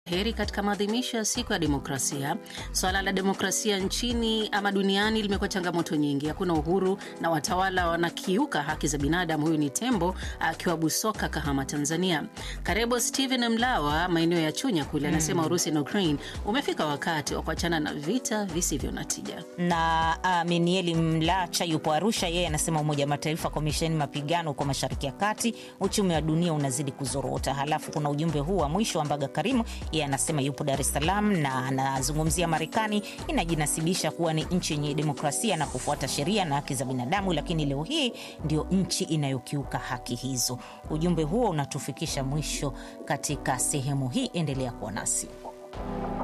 Heri katika maadhimisho ya siku ya demokrasia. Swala la demokrasia nchini ama duniani limekuwa changamoto nyingi. Hakuna uhuru na watawala wanakiuka haki za binadamu. Huyu ni Tembo akiwa Busoka, Kahama, Tanzania. Karebo Steven Mlawa, maeneo ya Chunya kule, anasema Urusi na Ukraine umefika wakati wa kuachana na vita visivyo na tija. na uh, Minieli Mlacha yupo Arusha. Yeye anasema Umoja wa Mataifa, komisheni mapigano huko Mashariki ya Kati, uchumi wa dunia unazidi kuzorota. Halafu kuna ujumbe huu wa mwisho wa Mbaga Karimu, yeye anasema yupo Dar es Salaam na anazungumzia Marekani inajinasibisha kuwa ni nchi yenye demokrasia na kufuata sheria na haki za binadamu, lakini leo hii ndio nchi inayokiuka haki hizo. Ujumbe huo unatufikisha mwisho katika sehemu hii. Endelea kuwa nasi.